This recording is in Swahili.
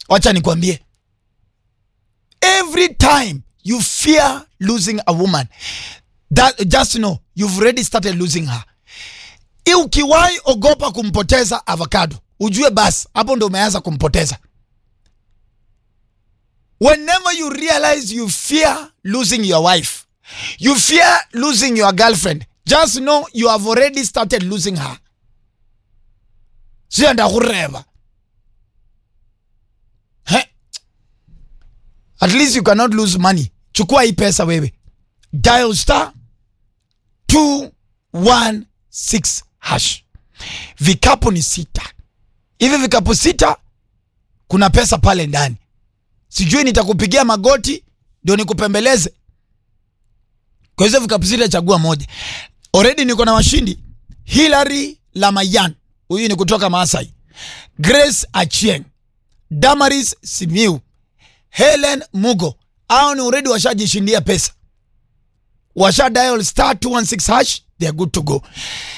wacha nikwambie every time you fear losing a woman that just know you've already started losing her I ukiwahi ogopa kumpoteza avocado ujue basi hapo ndo umeanza kumpoteza whenever you realize you fear losing your wife you fear losing your girlfriend just know you have already started losing her sio ndakureva He? at least you cannot lose money chukua hii pesa wewe dial star 216 hash vikapu ni sita hivi vikapu sita kuna pesa pale ndani sijui nitakupigia magoti ndio nikupembeleze kwa hizo vikapu sita chagua moja already niko na washindi hilary lamayan huyu ni kutoka maasai grace achieng damaris simiu helen mugo au ni already washajishindia pesa washa dial star 216 hash they are good to go